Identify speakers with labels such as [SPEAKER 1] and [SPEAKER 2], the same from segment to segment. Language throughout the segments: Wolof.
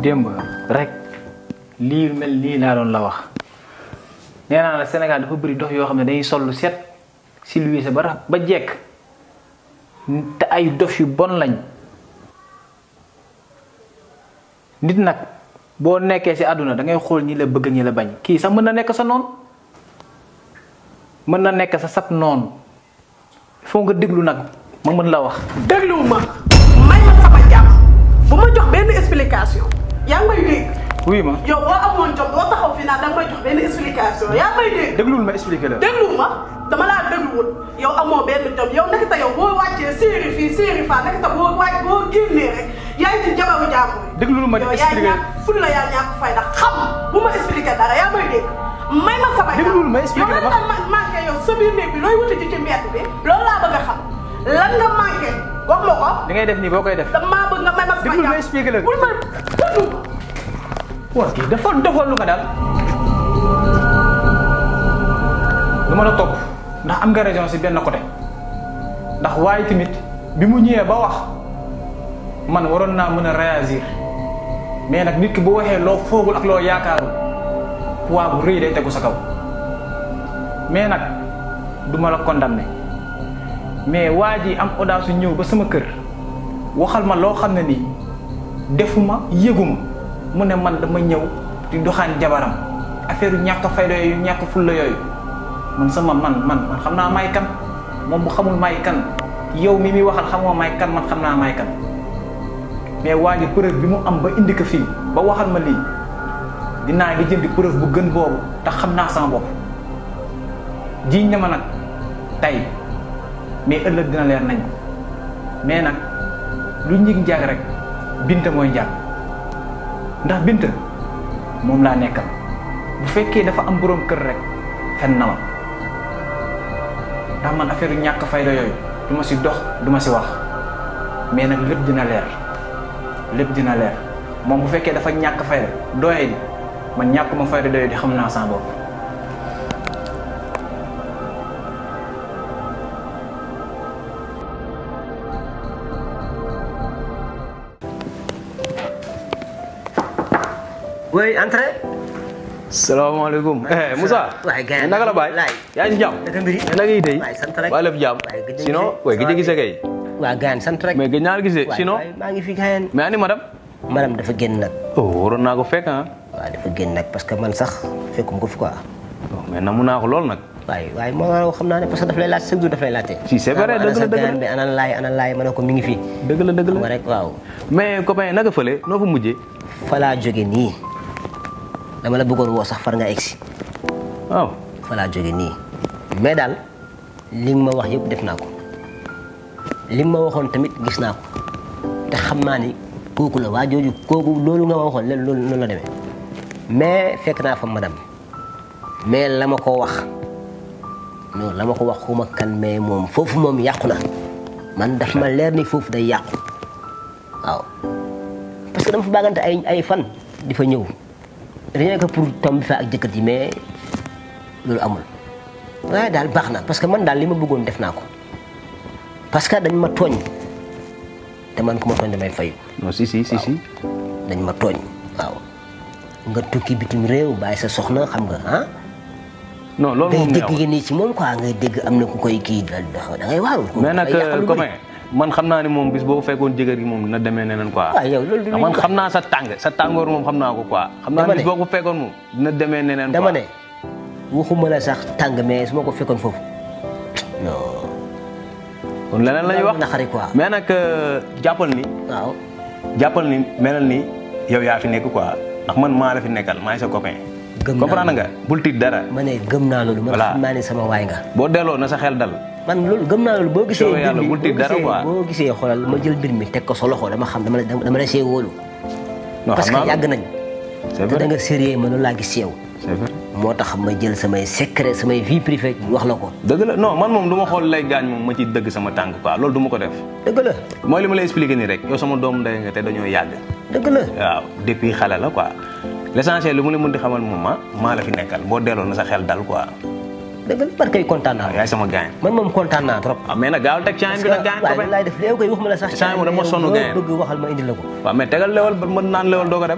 [SPEAKER 1] démb rek lii mel nii laa doon la wax nee naa la Sénégal dafa bëri dox yoo xam ne dañuy sol lu set silvissé ba ra- ba jekk te ay dof yu bon lañ nit nag boo nekkee ci àdduna da ngay xool ñi la bëgg ñi la bañ kii sax mën na nekk sa noon mën na nekk sa sab noonu foo nga déglu nag ma mën la wax
[SPEAKER 2] dégluwu ma may ma sama jàmm bu ma jox benn explication yaa ngi may dégg
[SPEAKER 1] wuy ma
[SPEAKER 2] yow boo amoon jom doo taxaw fi naan danga may jox benn explication yaa ngi may dégg
[SPEAKER 1] déglul ma expliqué la
[SPEAKER 2] dégluwu ma dama laa dégluwul yow amoo benn jom yow nekk ta yow boo wàccee séeri fii séeri faa nekk ta boo wàcc boo génnee rek yaa ngi ci jabaru jàmbur yi
[SPEAKER 1] déglul ma
[SPEAKER 2] yow yaa
[SPEAKER 1] expliqué
[SPEAKER 2] ñàkk ful la yaa ñàkk fay ndax xam bu ma expliqué dara yaa may dégg may ma sama jàmm
[SPEAKER 1] Déglul ma expliqué
[SPEAKER 2] yow
[SPEAKER 1] la
[SPEAKER 2] lan nga manqué yow sa biir néeg bi looy wuti ci ci mbedd bi loolu laa bëgg a xam lan nga manqué wax ma ko
[SPEAKER 1] li ngay def nii boo koy def
[SPEAKER 2] damaa bëgg nga may ma sama
[SPEAKER 1] Déglul ma
[SPEAKER 2] jàmm
[SPEAKER 1] expliqué la.
[SPEAKER 2] bul ma déglu
[SPEAKER 1] waa kii dafa defal lu nga daal du ma la topp ndax am nga raison si benn côté ndax waaye tamit bi mu ñëwee ba wax man waroon naa mën a réagir mais nag nit ki bu waxee loo foogul ak loo yaakaaru poids bu rëy day tegu sa kaw mais nag du ma la condamné mais waa ji am audace su ñëw ba sama kër waxal ma loo xam ne nii defuma yëguma mu ne man dama ñëw di doxaan jabaram affaire yu ñàkk fayda yooyu ñàkk fulla yooyu man sama man man man xam naa may kan moom bu xamul may kan yow mi muy waxal xamoo may kan man xam naa may kan mais waa ji preuve bi mu am ba indi ko fii ba waxal ma lii dinaa di jëndi preuve bu gën boobu te xam naa sama bopp jiiñ na ma nag tey mais ëllëg dina leer nañ mais nag lu njig njaag rek binta mooy njaag ndax binta moom laa nekkal bu fekkee dafa am boroom kër rek fen na ma ndax man affaire yu ñàkk fayda yooyu du ma si dox du ma si wax mais nag lépp dina leer lépp dina leer moom bu fekkee dafa ñàkk fayda doye di man ñàkk ma fayda doye di xam naa sama bopp
[SPEAKER 3] Oui, entrez.
[SPEAKER 4] salaamaaleykum eh Moussa.
[SPEAKER 3] waaye gars
[SPEAKER 4] naka la baay.
[SPEAKER 3] laay.
[SPEAKER 4] yaa ngi jàmm.
[SPEAKER 3] naka mbiri.
[SPEAKER 4] naka yi tey.
[SPEAKER 3] waay sant rek.
[SPEAKER 4] waa lépp jàmm.
[SPEAKER 3] waay gëj a
[SPEAKER 4] sinon
[SPEAKER 3] gisee.
[SPEAKER 4] waaye gëj a gisee kay.
[SPEAKER 3] waa gaan sant rek.
[SPEAKER 4] mais gëj naa la gisee
[SPEAKER 3] waay
[SPEAKER 4] sinon.
[SPEAKER 3] waay maa ngi fi gaan.
[SPEAKER 4] mais ani madame.
[SPEAKER 3] madame dafa génn nag.
[SPEAKER 4] oh waroon naa ko fekk ah.
[SPEAKER 3] waaw dafa génn nag parce que man sax fekkum ko fi quoi.
[SPEAKER 4] oh mais namu naa ko lool nag.
[SPEAKER 3] waaye waaye moo xam naa ne parce que daf lay laaj chaque jour daf lay laajte.
[SPEAKER 4] Si, c'est vrai,
[SPEAKER 3] Ana
[SPEAKER 4] dëgg la,
[SPEAKER 3] sa
[SPEAKER 4] dëgg la.
[SPEAKER 3] gaan bi ana laay ana laay ma ne ko mi ngi fi.
[SPEAKER 4] dëgg la dëgg
[SPEAKER 3] xam nga
[SPEAKER 4] la.
[SPEAKER 3] rek waaw.
[SPEAKER 4] mais copain naka fële noo fa mujjee.
[SPEAKER 3] fa laa jóge nii dama la bëggoon woo sax far nga egsi
[SPEAKER 4] waaw.
[SPEAKER 3] fa laa jóge nii mais daal li nga ma wax yëpp def naa ko li nga ma waxoon tamit gis naa ko te xam naa ni kooku la waa jooju kooku loolu nga ma waxoon leen loolu noonu la demee mais fekk naa fa madame mais la ma ko wax non la ma ko wax xuma kan mais moom foofu moom yàqu na man daf ma leer ni foofu day yàqu waaw parce que dama fa baagante ay ay fan di fa ñëw rien que pour tomber fa ak jëkkër ji mais loolu amul waaye daal baax na parce que man daal li ma bëggoon def naa ko parce que dañ ma tooñ te man ku ma tooñ damay fayu
[SPEAKER 4] non si si si si.
[SPEAKER 3] dañ ma tooñ waaw nga tukki bitim réew bàyyi sa soxna xam nga ah
[SPEAKER 4] non loolu
[SPEAKER 3] ngay
[SPEAKER 4] moom
[SPEAKER 3] dégg
[SPEAKER 4] neexul.
[SPEAKER 3] yi nii ci moom quoi ngay dégg am na ku koy kii da da ngay waaru
[SPEAKER 4] mais nag
[SPEAKER 3] dafay yàq lu bëri.
[SPEAKER 4] copain man xam naa ne moom bis boo fekkoon jëkkër gi moom dina demee neneen quoi.
[SPEAKER 3] waaw yow loolu du
[SPEAKER 4] man xam naa sa tàng sa tàngoor moom xam naa ko quoi. xam naa
[SPEAKER 3] Dama
[SPEAKER 4] ne bis
[SPEAKER 3] ne.
[SPEAKER 4] boo ko fekkoon moom dina demee neneen quoi.
[SPEAKER 3] dama ne waxuma la sax tàng mais su ma ko fekkoon foofu non
[SPEAKER 4] kon leneen la ñuy wax
[SPEAKER 3] naqari quoi
[SPEAKER 4] mais nag jàppal ni
[SPEAKER 3] waaw
[SPEAKER 4] jàppal ni melal ni yow yaa fi nekk quoi ndax man maa la fi nekkal maay sa copain.
[SPEAKER 3] Gëm naa
[SPEAKER 4] comprendre nga bul tiit dara.
[SPEAKER 3] ma ne gëm naa loolu man
[SPEAKER 4] Voilà.
[SPEAKER 3] xam naa ne sama waay nga
[SPEAKER 4] boo delloo na sa xel dal.
[SPEAKER 3] man loolu gëm naa loolu boo gisee
[SPEAKER 4] Soobee
[SPEAKER 3] mbir
[SPEAKER 4] yàlla
[SPEAKER 3] mi
[SPEAKER 4] bul tiit
[SPEAKER 3] boo
[SPEAKER 4] dara
[SPEAKER 3] gisee-
[SPEAKER 4] quoi.
[SPEAKER 3] boo gisee xoolal ma jël mbir mi teg ko sa loxo dama xam dama la dama la see wóolu
[SPEAKER 4] non
[SPEAKER 3] parce
[SPEAKER 4] xam
[SPEAKER 3] que
[SPEAKER 4] naa
[SPEAKER 3] yàgg nañ
[SPEAKER 4] c'est
[SPEAKER 3] te da
[SPEAKER 4] vrai
[SPEAKER 3] nga sérieux ma loolu laa gis yow
[SPEAKER 4] c'est vrai.
[SPEAKER 3] moo tax ma jël samay secret samay vie privée wax la ko
[SPEAKER 4] dëgg la non man moom du ma xool lay gaañ moom ma ci dëgg sama tànk quoi loolu du ma ko def.
[SPEAKER 3] dëgg la
[SPEAKER 4] mooy li ma lay expliquer nii rek yow sama doomu ndey nga te dañoo yàgg.
[SPEAKER 3] dëgg la
[SPEAKER 4] waaw depuis xale la quoi l'essentiel lu mu la mën di xamal moom ma maa la fi nekkal boo delloo na sa xel dal quoi.
[SPEAKER 3] dëgg la man kay kontaan naa
[SPEAKER 4] yaay sama gaañ
[SPEAKER 3] man moom kontaan naa trop.
[SPEAKER 4] waaw mais nag gaawal teg caayin bi nag gaañ
[SPEAKER 3] waaye
[SPEAKER 4] copain
[SPEAKER 3] lan laay def léegi koy waxuma la sax.
[SPEAKER 4] Caayin moom dama sonn
[SPEAKER 3] loo
[SPEAKER 4] gain.
[SPEAKER 3] bëgg waxal ma indi la ko.
[SPEAKER 4] waaw mais tegal lewal ba mën naan lewal doo ko dem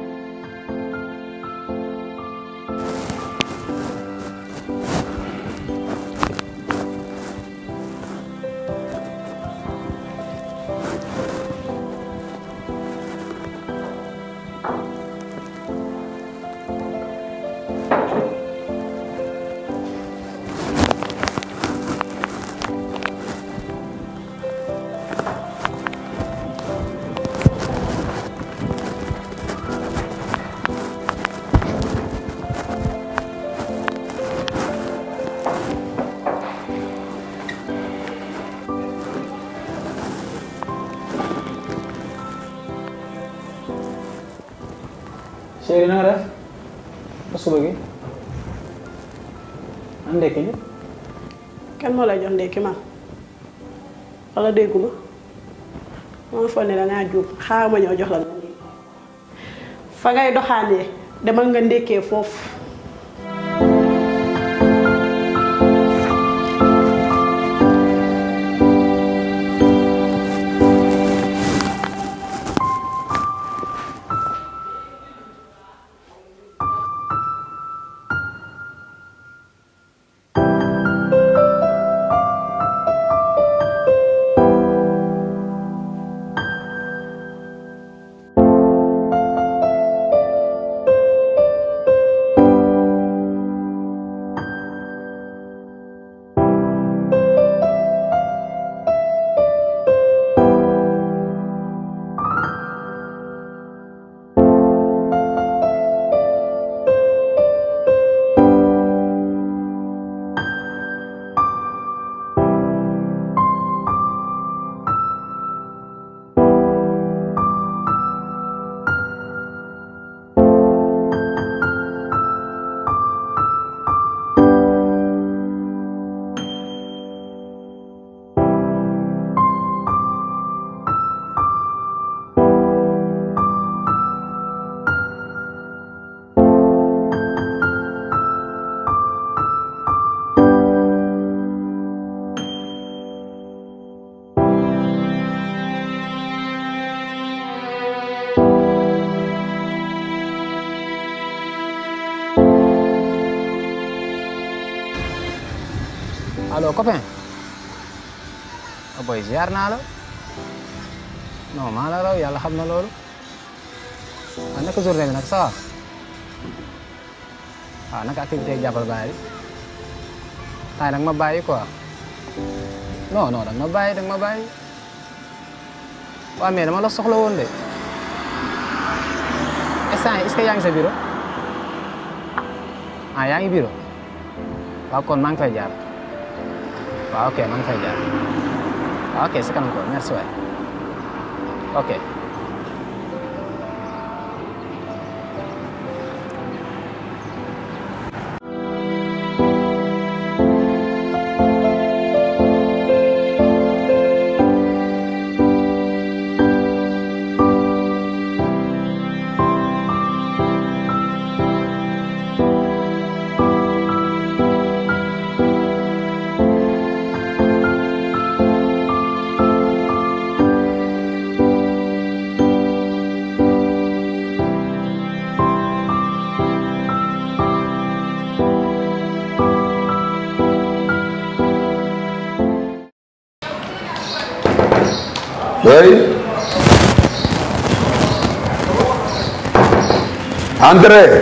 [SPEAKER 1] chéri na nga def ba suba gi an ndekki li
[SPEAKER 2] kan moo lay jox ndékki man wala dégguma moo foog ne dangaa juum xaaral ma ñëw jox la nga ndékki fa ngay doxaanee demal nga ndékkee foofu
[SPEAKER 1] allo copain ah boy ziar naa la non maa la raw yàlla xam na loolu ah naka journée bi nag ça va waaw naka activité yi jàppal bàyyi tay nag ma bàyyi quoi non non danga ma bàyyi danga ma bàyyi waaw mais dama la soxla woon de instant est-ce que yaa ngi sa bureau ah yaa ngi bureau waaw kon maa ngi fay jaar waaw ok maa ngi fay jaar waaw ok si kanam ko merci waay ok
[SPEAKER 5] Oui. Entrez.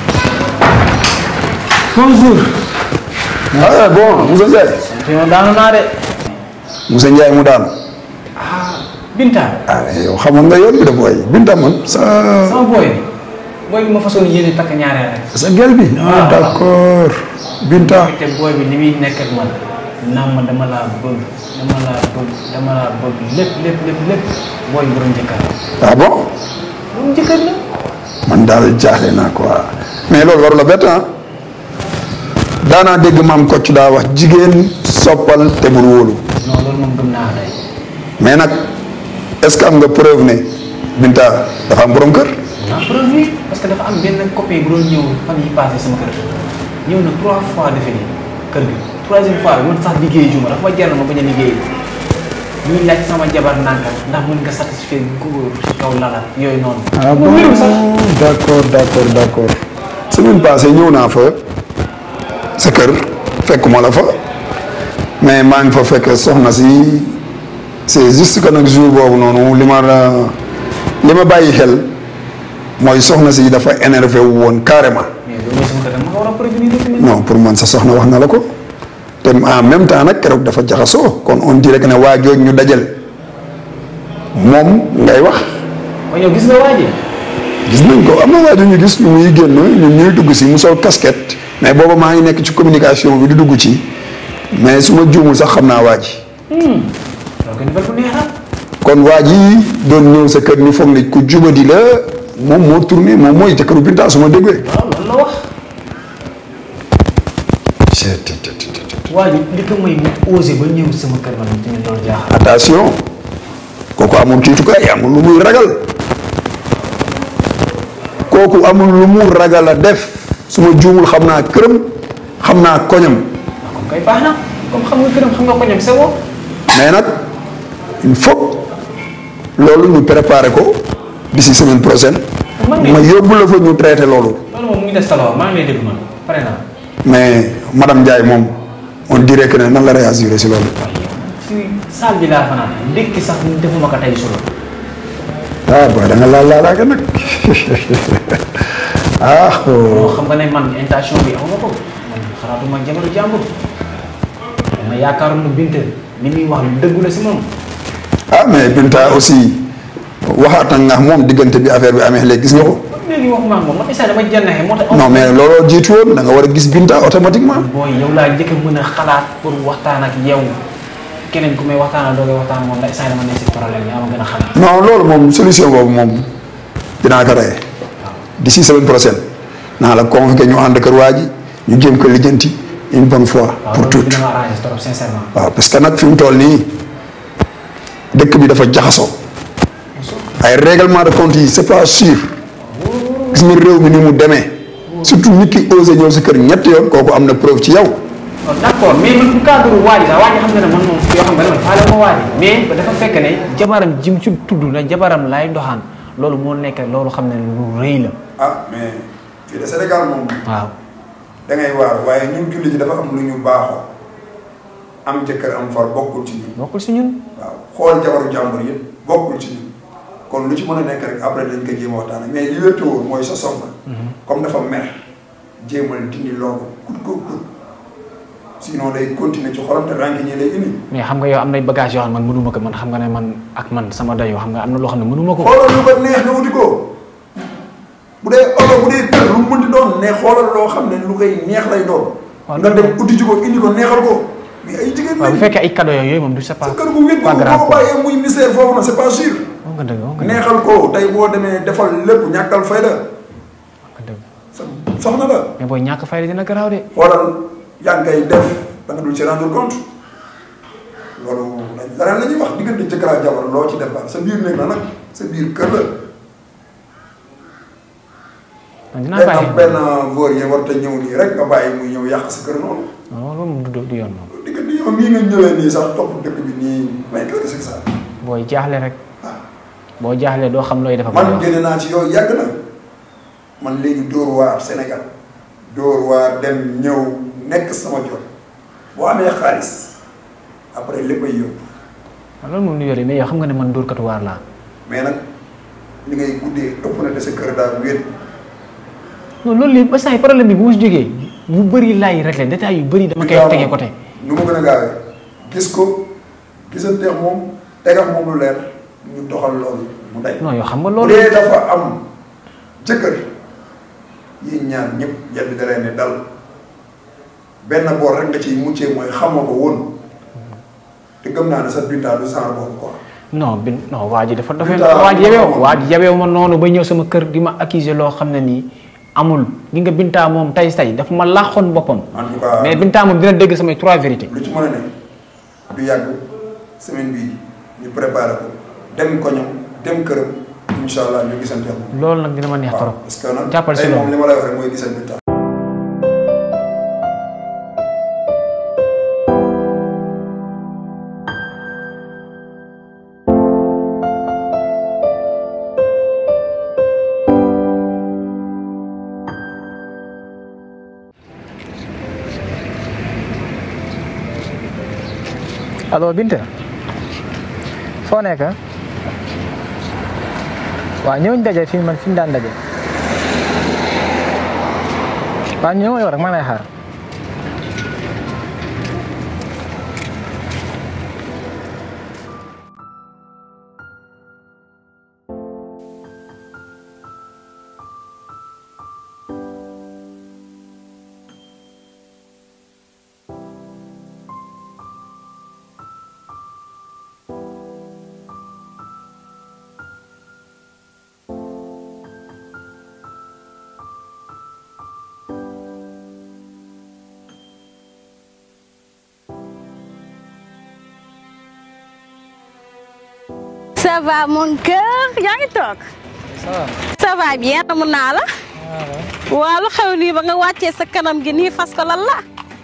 [SPEAKER 1] bonjour
[SPEAKER 5] Ah bon, Moussa Ndiaye.
[SPEAKER 1] fi ma daanu naa de
[SPEAKER 5] Moussa Ndiaye mu daanu.
[SPEAKER 1] Binta
[SPEAKER 5] ah mais yow xamoon nga yoon bi de booy Binta man sa
[SPEAKER 1] sama booy bi booy bi ma façon yéene takk ñaareel rek
[SPEAKER 5] sa gel bi. ah d'accord Binta.
[SPEAKER 1] te booy bi ni muy nekk ak man naam ma dama laa bëgg dama laa bëgg dama laa bëgg lépp lépp lépp lépp booy borom jëkkër la
[SPEAKER 5] ah bon
[SPEAKER 1] borom jëkkër la
[SPEAKER 5] man daal jaaxle naa quoi mais loolu waru la bett ah daanaa dégg maam Kocc daa wax jigéen soppal te bul wóolu
[SPEAKER 1] non loolu moom gëm naa day
[SPEAKER 5] mais nag est-ce que am nga preuve ne Binta dafa am borom kër.
[SPEAKER 1] naa preuve bi parce que dafa am benn copain bu doon ñëw fan yi passé sama kër ñëw na trois fois defe nii kër gi troisième fois bi man sax liggéey juma dafa ma jar na ma bañ a liggéey ñuy laaj sama jabar nanka ndax mën nga satisfaire góor ci kaw lala yooyu noonu.
[SPEAKER 5] ah bon
[SPEAKER 1] moom wérul sax.
[SPEAKER 5] d' accord d' accord d' accord semaine passée ñëw naa fa sa kër fekkuma la fa mais maa ngi fa fekk soxna si c' est juste que nag jour boobu noonu li ma la li ma bàyyi xel mooy soxna si dafa énervé wu woon carrément
[SPEAKER 1] mais loolu mooy sama kër ma nga war a prévenir tamit.
[SPEAKER 5] non pour man sa soxna wax na la ko te en même temps nag keroog dafa jaxasoo kon on dirait que ne waa jooj ñu dajal moom ngay wax
[SPEAKER 1] kon yow gis nga waa ji.
[SPEAKER 5] gis nañ ko am na waa ju ñu gis ñu muy génn ñun ñuy dugg si mu sol casquette mais booba maa ngi nekk ci communication bi di dugg ci mais su ma juumul sax xam naa waa ji
[SPEAKER 1] donc nouvelle bu neex la.
[SPEAKER 5] kon waa ji doon ñëw sa kër ñu foog ne ku jubadi la moom moo tourné moom mooy jëkkëru Binta su ma déggee.
[SPEAKER 1] waaw loolu la wax. waa ji li ko may mu osé ba ñëw sama kër man tamit loolu jaaxal.
[SPEAKER 5] attention kooku amul kiitukaay amul lu muy ragal kooku amul lu mu ragal a def su ma juumul xam naa këram xam naa koñam
[SPEAKER 1] waaw comme kay baax na comme xam nga këram xam nga ko ñoom c'est bon.
[SPEAKER 5] mais nag il faut loolu ñu préparer ko d'ici semaine prochaine
[SPEAKER 1] man de
[SPEAKER 5] ma yóbbu la fa ñu traité loolu
[SPEAKER 1] loolu moom mu ngi des sa loxo maa ngi lay dégg man pare naa.
[SPEAKER 5] mais madame Ndiaye moom on dirait que ne nan la réagir si loolu
[SPEAKER 1] waaye yow si salle bi laa fanaan ndékki sax defuma ko tey suba.
[SPEAKER 5] ah booy da nga laal laalaake nag ah
[SPEAKER 1] moo
[SPEAKER 5] oh.
[SPEAKER 1] xam nga ne man intention bi aw ma ko man xalaatuma jabaru jàmbur dama yaakaaroon na Binta li muy wax lu dëggu la si moom.
[SPEAKER 5] ah mais Binta aussi waxaat na nga moom diggante bi affaire bi amee léegi gis nga ko
[SPEAKER 1] léegi waxuma ak moom man instant dama jànnaxe moo tax.
[SPEAKER 5] non mais looloo jiitu woon da nga war a gis Binta automatiquement
[SPEAKER 1] booy yow laa njëkk a mën a xalaat pour waxtaan ak yow keneen ku may waxtaanal doo koy waxtaan ak moom ndax instant dama nekk si problème yaa ma gën a xam.
[SPEAKER 5] non loolu moom solution boobu moom dinaa ko reye d'ici semaine prochaine naa la convoqué ñu ànd kër waa ji ñu jéem ko lijjanti une bonne fois
[SPEAKER 1] waaw
[SPEAKER 5] pour
[SPEAKER 1] loolu
[SPEAKER 5] toutes
[SPEAKER 1] dina ma arrangé trop sincèrement.
[SPEAKER 5] waaw parce que nag fi mu toll nii dëkk bi dafa jaxasoo ay règlement de compte yi c'est pas sûr gis nga réew mi ni mu demee surtout nit ki osé ñëw si kër ñett yoon kooku am na preuve ci yow
[SPEAKER 1] waaw d' accord mais man bu cadre waa ji sax waa ji xam nga ne man moom yoo xam nga ne man faale ma waa ji mais dafa fekk ne jabaram jim ci tudd na jabaram laay doxaan loolu moo nekk loolu xam ne lu rëy la.
[SPEAKER 5] ah mais fii de Sénégal moom
[SPEAKER 1] waaw
[SPEAKER 5] da ngay waar waaye ñun julli ji dafa am lu ñu baaxoo am jëkkër am far bokkul ci ñun
[SPEAKER 1] bokkul si ñun.
[SPEAKER 5] waaw xool jabaru jàmbur yëpp bokkul ci ñun kon lu ci mën a nekk rek après dañ ko jéem a waxtaan mais li wér te wóor mooy sa soxna comme dafa mer jéemal dindi loolu kut ko kut sinon day continuer ci xolam te rànk ñi lay indi
[SPEAKER 1] mais xam nga yow am nay bagage yoo xam ne man mënuma ko man xam nga ne man ak man sama dayoo xam nga am na loo xam ne mënuma ko.
[SPEAKER 5] xoolal lu ko neex nga wuti ko bu dee oto bu dee kër lu mu mënti doon ne xoolal loo xam ne lu koy neex lay doon
[SPEAKER 1] waaw
[SPEAKER 5] nga dem uti ji ko indi ko neexal ko mais ay jigéen
[SPEAKER 1] waaw bu
[SPEAKER 5] lañ
[SPEAKER 1] fekkee ay cadeau yooyu moom du c'est pas
[SPEAKER 5] sa kër bu wét
[SPEAKER 1] pas
[SPEAKER 5] boo
[SPEAKER 1] grave
[SPEAKER 5] ko
[SPEAKER 1] quoi.
[SPEAKER 5] bàyyee muy misère foofu na c'est pas sûr
[SPEAKER 1] wax nga dëgg wax nga dëgg
[SPEAKER 5] neexal ko tey boo demee defal lépp ñàkkal fayda
[SPEAKER 1] wax nga dëgg
[SPEAKER 5] sa soxna la
[SPEAKER 1] mais booy ñàkk fayda dina garaaw de.
[SPEAKER 5] xoolal yaa ngi koy def da nga dul ci rendre compte loolu leneen la ñuy wax diggante jëkkër ak jabar loo ci def daal sa biir néeg la nag sa biir kër la
[SPEAKER 1] man dinaa
[SPEAKER 5] day
[SPEAKER 1] bàyyi
[SPEAKER 5] am benn vaurien war te ñëw nii rek nga bàyyi muy ñëw yàq sa kër noonu
[SPEAKER 1] non loolu moom du du yoon moom.
[SPEAKER 5] diggante yow nii nga ñëwee nii sax topp dëkk bi nii mais qu'est-ce que c'est ça
[SPEAKER 1] booy jaaxle rek boo jaaxle doo xam looy def ak
[SPEAKER 5] man
[SPEAKER 1] looy wax.
[SPEAKER 5] génne naa ci yow yàgg na man léegi dóor waar Sénégal dóor waar dem ñëw nekk sama jot boo amee xaalis après léppay yóbbu
[SPEAKER 1] waaw loolu moom lu yore mais yow xam nga ne man dóorkatu waar laa.
[SPEAKER 5] mais nag li ngay guddee ëpp na te sa kër daal wéet
[SPEAKER 1] non loolu lépp ba saa yi problème bi bu ma si jógee yu bëri laay réglé détails yu bëri dama koy tegee côté.
[SPEAKER 5] nu mu gën a gaawee gis ko gisanteex moom tegax moom lu leer ñu doxal loolu mu day
[SPEAKER 1] non yow xam nga
[SPEAKER 5] bu
[SPEAKER 1] loolu.
[SPEAKER 5] dee dafa am jëkkër yéen ñaar ñëpp yal bi da leen ne dal benn boor rek nga ciy muccee mooy xamoo ko woon te gëm naa ne sa bintaa du genre boobu quoi
[SPEAKER 1] non bi non waa ji dafa dafa
[SPEAKER 5] Putain,
[SPEAKER 1] waa ji yabeew
[SPEAKER 5] non.
[SPEAKER 1] waa ji yabeew ma noonu ba ñëw sama kër di ma accuser loo xam ne nii amul gi nga bintaa moom tay tay dafa ma laaxoon boppam
[SPEAKER 5] en tout cas
[SPEAKER 1] mais bintaa moom dina dégg samay trois vérités
[SPEAKER 5] lu ci mën a ne du yàgg semaine bii ñu préparé ko dem ko ñoom dem këram incha allah ñu gisante ak moom
[SPEAKER 1] loolu nag dina ma neex
[SPEAKER 5] waaw
[SPEAKER 1] trop
[SPEAKER 5] parce que nag
[SPEAKER 1] jàppal si
[SPEAKER 5] tey
[SPEAKER 1] loolu.
[SPEAKER 5] moom li ma lay wax rek mooy gisante bintaa
[SPEAKER 1] allo Binta foo nekk waaw ñëw ñu daje fi man fi ñu daan daje waaw ñëw yow rek maa ngi lay xaar
[SPEAKER 2] ça va mon cœur yaa ngi toog
[SPEAKER 1] ça va
[SPEAKER 2] ça va bien mun naa la waaw lu xew nii ba nga wàccee sa kanam gi nii fas ko lan la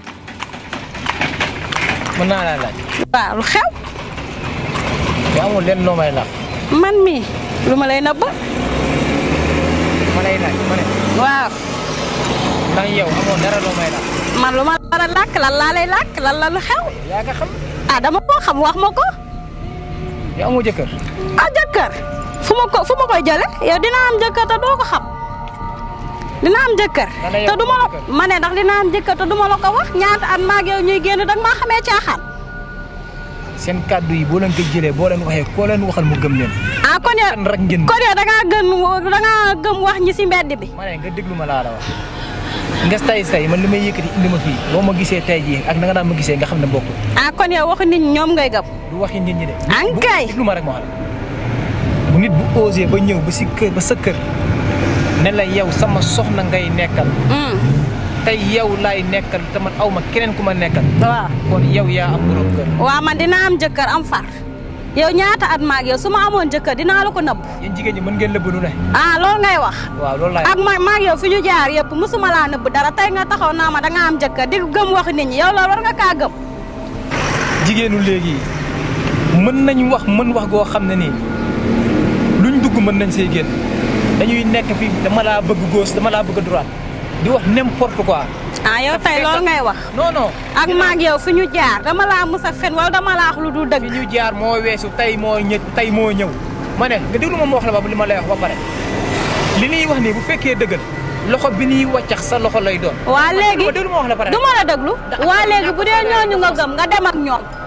[SPEAKER 1] mën naa laa laaj
[SPEAKER 2] waaw lu xew
[SPEAKER 1] yow amul lenn loo may laaj
[SPEAKER 2] man mii lu ma lay nëbb
[SPEAKER 1] ma lay laaj ma ne
[SPEAKER 2] waaw
[SPEAKER 1] ndax yow amoo dara loo may laaj
[SPEAKER 2] man lu ma war a làkk lan laa lay làkk lan la lu xew
[SPEAKER 1] yaa nga xam
[SPEAKER 2] ah dama koo xam wax ma ko
[SPEAKER 1] yow amoo jëkkër
[SPEAKER 2] ah jëkkër fu ma ko fu ma koy jële yow dina am jëkkër te doo ko xam dina am jëkkër
[SPEAKER 1] Nga ne yow
[SPEAKER 2] te du ma la
[SPEAKER 1] jëkkër.
[SPEAKER 2] ma ne ndax dina am jëkkër te du ma la ko wax ñaata at maag yow ñuy génn danga maa xamee caaxaan
[SPEAKER 1] seen kàddu yi boo leen ko jëlee boo leen waxee koo leen waxal mu gëm leen
[SPEAKER 2] ah kon yow
[SPEAKER 1] kan rek ngeen
[SPEAKER 2] kon yow dangaa gën dangaa gëm wax ñi si mbedd bi
[SPEAKER 1] ma ne nga déglu ma laa la wax nga tay tay man li may yëkkati indi ma fii boo ma gisee tay jii ak na nga daan ma gisee nga xam ne bokkul
[SPEAKER 2] ah kon yow waxu nit ñi ñoom ngay gëm
[SPEAKER 1] du waxi nit ñi de
[SPEAKER 2] ankay
[SPEAKER 1] déglu ma rek ma wax la bu nit bu osé ba ñëw ba si kër ba sa kër ne la yow sama soxna ngay nekkal
[SPEAKER 2] Hmm,
[SPEAKER 1] tey yow laay nekkal te man aw ma keneen ku ma nekkal
[SPEAKER 2] waaw
[SPEAKER 1] kon yow yaa am borom kër
[SPEAKER 2] waaw man dina am jëkkër am far yow ñaata at maag yow su ma amoon jëkkër dinaa la ko nëbb
[SPEAKER 1] yéen jigéen ñi mën ngeen lëbb lu ne
[SPEAKER 2] ah loolu ngay wax
[SPEAKER 1] waaw loolu laay
[SPEAKER 2] ak ma maag yow fi ñu jaar yëpp musuma laa nëbb dara tey nga taxaw naa ma danga am jëkkër di gëm waxu nit ñi yow loolu war nga kaa gëm
[SPEAKER 1] jigéenu léegi mën nañ wax mën wax goo xam ne nii luñ dugg mën nañ see génn dañuy nekk fi dama laa bëgg gauche dama laa bëgg droite di wax n'importe quoi
[SPEAKER 2] ah yow tey loolu ngay wax
[SPEAKER 1] non non
[SPEAKER 2] ak maag yow fi ñu jaar dama laa mus a fen wala dama laa wax lu dul
[SPEAKER 1] fi
[SPEAKER 2] dëgg
[SPEAKER 1] ñu jaar moo weesu tey moo ñë tey moo ñëw ma ne nga déglu ma ma wax la ba li ma lay wax ba pare li ñuy wax nii bu fekkee dëggal loxo bi ñuy wàccax sa loxo lay doon
[SPEAKER 2] waa léegi
[SPEAKER 1] déglu ma wax la pare
[SPEAKER 2] du ma la déglu waa léegi bu dee ñooñu nga gëm nga dem ak ñoom